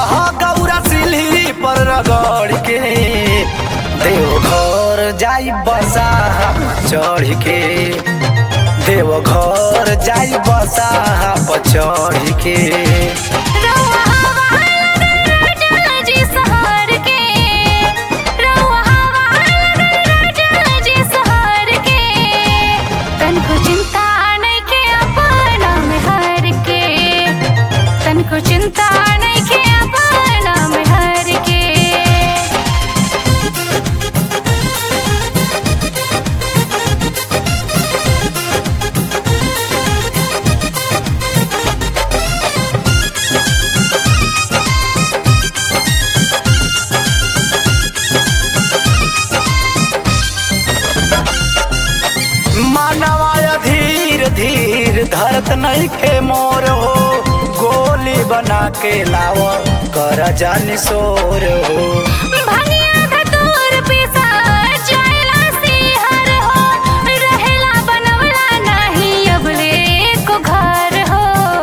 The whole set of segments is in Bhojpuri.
बोला गौरा सिल्ही पर रगड़ के देवघर जाई बसा चढ़ के देवघर जाई बसा पर चढ़ के रउआ हवा राजा जी सहर के रउआ हवा राजा जी सहर के तनको चिंता नइखे अपना में हर के तनको चिंता नइखे अपना में हर के मानवाय धीर धीर धरत नहीं खे मोर हो गोली बना के लाव कर जानी सोर हो भनिया धतूर पिसा जायला सिहर हो रहेला बनवला नाही अबले को घर हो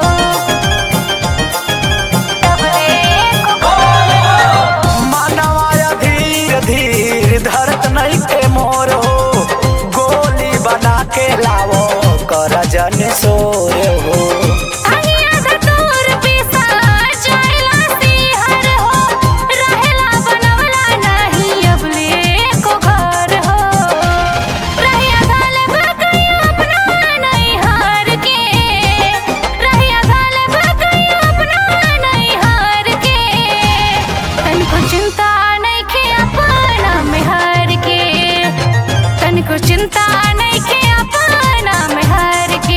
अबले को मानवाय धीर धीर धरत नहीं खे मोर हो गोली बना के लावो कर जानी सोर हो भनिया धतूर पिसा जायला सिहर हो रहेला बनवला नाही अबले को घर हो रहिया गाल भगई अपना नहीं हार के रहिया गाल भगई अपना नहीं हार के तनको चिंता नहीं खे अपना में हार के तनको चिंता नहीं खे अपना में हार के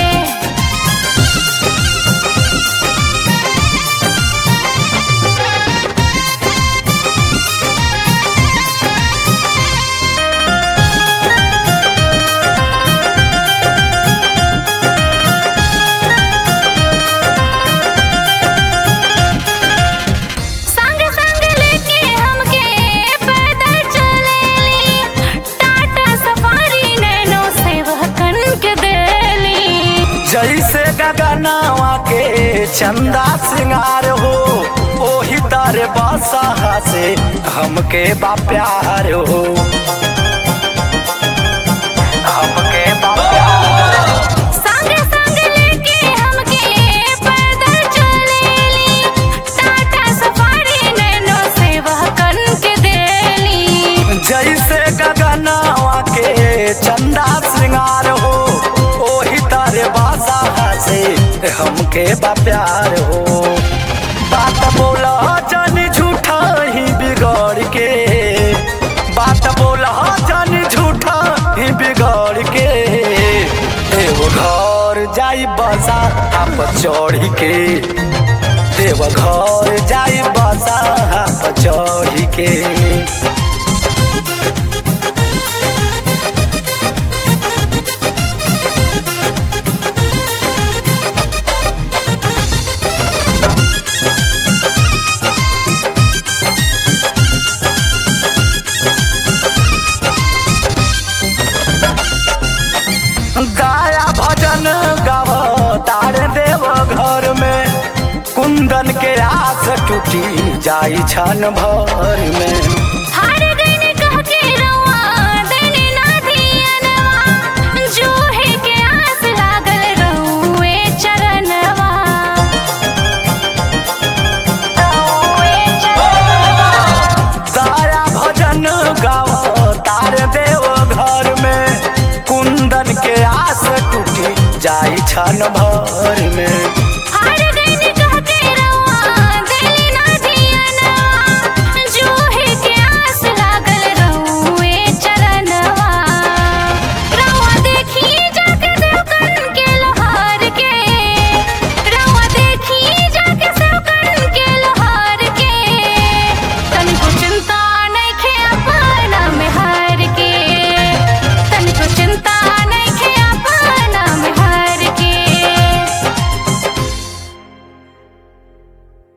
संग संग लेके हमके पैदल चलेली टाटा सफारी नैनो सेवकन के देली जैसे गगनवा के चंदा सिंगार हो ओही तारे बासा से हमके बा प्यार हो हमके बा प्यार संग संग लेके हमके पैदल चलेली टाटा सफारी नैनो सेवकन के देली जैसे गगनवा के चंदा सिंगार हो ओही तारे बासा से हमके बा प्यार हो बात बोला जानी झूठा ही बिगड़ के बात बोला जानी झूठा ही बिगड़ के देवघर जाई बसा आप चढ़ के देवघर जाई बसा आप चढ़ के गाया भजन गाव तार देव घर में कुंदन के आस टूटी जाई छन भर में हार गईन कह के रउआ देने ना धियनवा जूहे के आस लागल रउए चरणवा रउए चरणवा गाया भजन गाव तार देव घर में कुंदन के आस टूटी जाई छन भर में